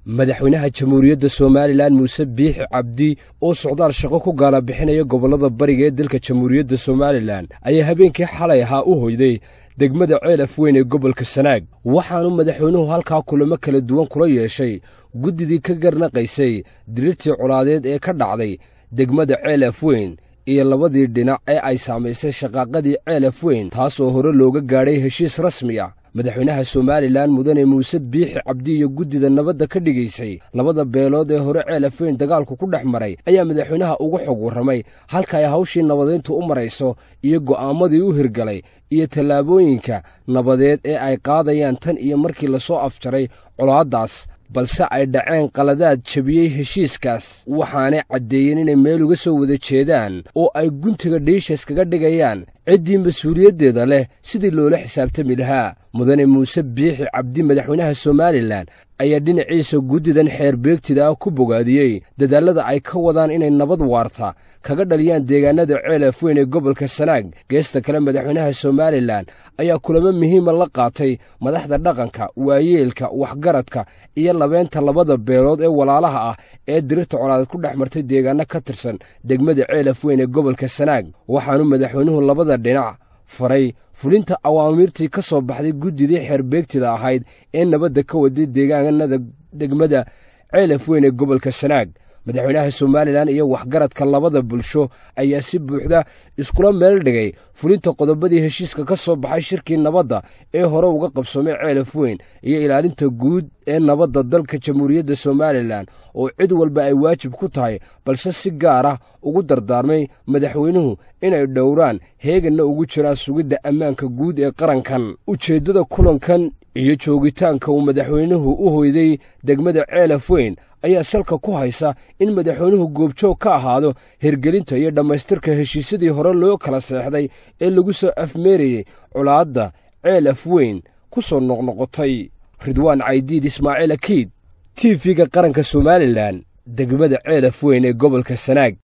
madaxweynaha jamhuuriyadda somalilan muuse biixi cabdi oo socdaal shaqo ku gaala bixinaya gobollada bariga ee dalka jamhuuriyadda somalilan ayaa habeenkii xalay ahaa u hoyday degmada ceelaf weyn ee gobolka sanaag waxaanu madaxweynuhu halkaa kulamo kala duwan kula yeeshay guddidii ka garnaqaysay diriirtii colaadeed ee ka dhacday degmada ceelaf weyn iyo labadii dhinac ee ay saamaysay shaqaaqadii ceelaf weyn taasoo hore looga gaadhay heshiis rasmi ah madaxweynaha somalilan mudane muuse biixi cabdi iyo guddida nabadda ka dhigaysay labada beelood ee hore ceelaf weyn dagaalku ku dhex maray ayaa madaxweynaha ugu xog warramay halka ay hawshii nabadeyntu u marayso iyo go'aammadii u hirgalay iyo tallaabooyinka nabadeed ee ay qaadayaan tan iyo markii lasoo afjaray colaaddaas balse ay dhaceen qaladaad jebiyey heshiiskaas waxaanay caddeeyeen inay meel uga soo wada jeedaan oo ay guntiga dhiishas kaga dhigayaan ciddii mas-uuliyaddeeda leh sidii loola xisaabtami lahaa mudane muuse biixi cabdi madaxweynaha somalilan ayaa dhinaciisa guddidan xeer beegtida ah ku bogaadiyey dadaallada ay ka wadaan inay nabad waarta kaga dhaliyaan deegaanada ceelaf weyn ee gobolka sanaag geesta kale madaxweynaha somalilan ayaa kulamo muhiima la qaatay madaxda dhaqanka waayeelka waxgaradka iyo labeenta labada beelood ee walaalaha ah ee dirirta colaadeed ku dhex martay deegaano ka tirsan degmada ceelaf weyn ee gobolka sanaag waxaanu madaxweynuhu labada dhinac faray fulinta awaamiirtii ka soo baxday guddidii xeerbeegtida ahayd ee nabadda ka waday deegaanada degmada ceelaf weyn ee gobolka sanaag madaxweynaha somalilan iyo waxgaradka labada bulsho ayaa si buuxda iskula meel dhigay fulinta qodobadii heshiiska ka soo baxay shirkii nabadda ee hore uga qabsoomay ceelaf weyn iyo ilaalinta guud ee nabadda dalka jamhuuriyadda somalilan oo cid walba ay waajib ku tahay balse si gaar ah ugu dardaarmay madaxweynuhu inay dhowraan heeganna ugu jiraan sugidda ammaanka guud ee qarankan ujeeddada kulankan iyo joogitaanka uu madaxweynuhu u hoyday degmada ceelaf weyn ayaa salka ku haysa in madaxweynuhu goobjoog ka ahaado hirgelinta iyo dhammaystirka heshiisyadii hore loo kala seexday ee lagu soo afmeerayey colaadda ceelaf weyn ku soo noqnoqotay ridwaan caydiid ismaaciil akiid t v-ga qaranka somalilan degmada ceelaf weyn ee gobolka sanaag